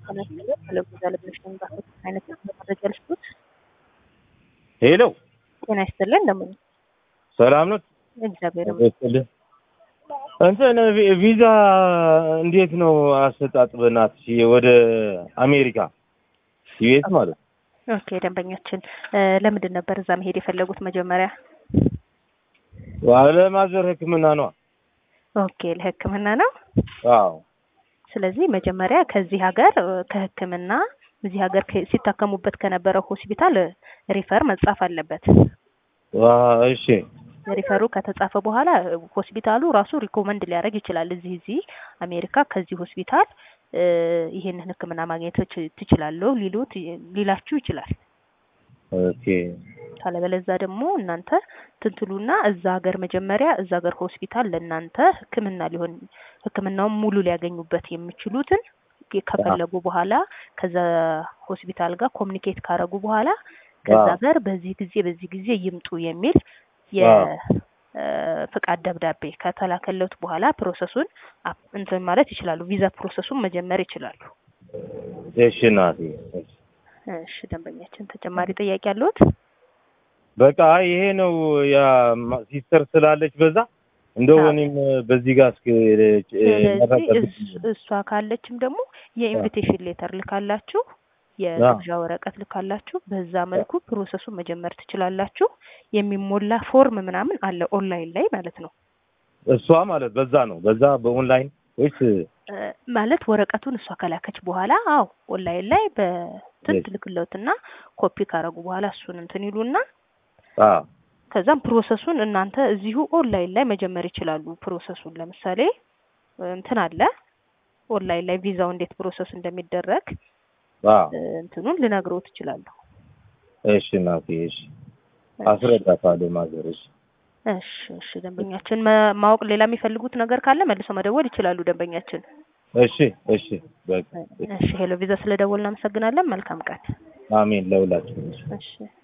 ስለጉዛ ልብሽ ንባቶች አይነት መረጃ ልስጡት። ሄሎ ጤና ይስጥልን። እንደምን ሰላም ነው? እግዚአብሔር ይመስገን። እንትን ቪ- ቪዛ እንዴት ነው አሰጣጥ? በእናትሽ ወደ አሜሪካ ዩኤስ ማለት ነው። ኦኬ ደንበኛችን እ፣ ለምንድን ነበር እዛ መሄድ የፈለጉት መጀመሪያ? ለማዘር ሕክምና ነው። ኦኬ ለሕክምና ነው። አዎ ስለዚህ መጀመሪያ ከዚህ ሀገር እ፣ ከሕክምና እዚህ ሀገር ከ- ሲታከሙበት ከነበረው ሆስፒታል እ፣ ሪፈር መጻፍ አለበት። ዋ፣ እሺ ሪፈሩ ከተጻፈ በኋላ እ፣ ሆስፒታሉ ራሱ ሪኮመንድ ሊያደርግ ይችላል። እዚህ እዚህ አሜሪካ ከዚህ ሆስፒታል እ፣ ይሄንን ሕክምና ማግኘት ትች- ትችላለሁ ሊሉት ሊላችሁ ይችላል። ኦኬ ካለበለዛ ደግሞ እናንተ ትንትሉና እዛ ሀገር መጀመሪያ እዛ ሀገር ሆስፒታል ለእናንተ ህክምና ሊሆን ህክምናውን ሙሉ ሊያገኙበት የሚችሉትን ከፈለጉ በኋላ ከዛ ሆስፒታል ጋር ኮሚኒኬት ካረጉ በኋላ ከዛ አዎ። ሀገር በዚህ ጊዜ በዚህ ጊዜ ይምጡ የሚል አዎ። የፍቃድ ደብዳቤ ከተላከለት በኋላ ፕሮሰሱን አፕ- እንትን ማለት ይችላሉ። ቪዛ ፕሮሰሱን መጀመር ይችላሉ። እሺ ናቲ እሺ። እሺ ደንበኛችን ተጨማሪ ጥያቄ አለዎት? በቃ ይሄ ነው ያ ማ- ሲስተር ስላለች በዛ እንደው አዎ። እኔም በዚህ ጋር እስኪ ስለዚህ እስ- እሷ ካለችም ደግሞ የኢንቪቴሽን ሌተር ልካላችሁ የግብዣ ወረቀት ልካላችሁ በዛ መልኩ ፕሮሰሱን መጀመር ትችላላችሁ። የሚሞላ ፎርም ምናምን አለ ኦንላይን ላይ ማለት ነው። እሷ ማለት በዛ ነው በዛ በኦንላይን ወይስ እ፣ ማለት ወረቀቱን እሷ ከላከች በኋላ አዎ ኦንላይን ላይ በትን Yes. ትልክለውትና ኮፒ ካረጉ በኋላ እሱን እንትን ይሉና አ ከዛም ፕሮሰሱን እናንተ እዚሁ ኦንላይን ላይ መጀመር ይችላሉ። ፕሮሰሱን ለምሳሌ እንትን አለ ኦንላይን ላይ ቪዛው እንዴት ፕሮሰስ እንደሚደረግ አ እ፣ እንትኑን ልነግረው ትችላለሁ። እሺ ናቲ እሺ አስረዳታለሁ ማዘር እሺ እሺ እሺ ደንበኛችን ማ- ማወቅ ሌላ የሚፈልጉት ነገር ካለ መልሶ መደወል ይችላሉ። ደንበኛችን እሺ እሺ በቃ እሺ ሄሎ ቪዛ ስለደወልን እናመሰግናለን። መልካም ቀን። አሜን ለሁላችሁ እሺ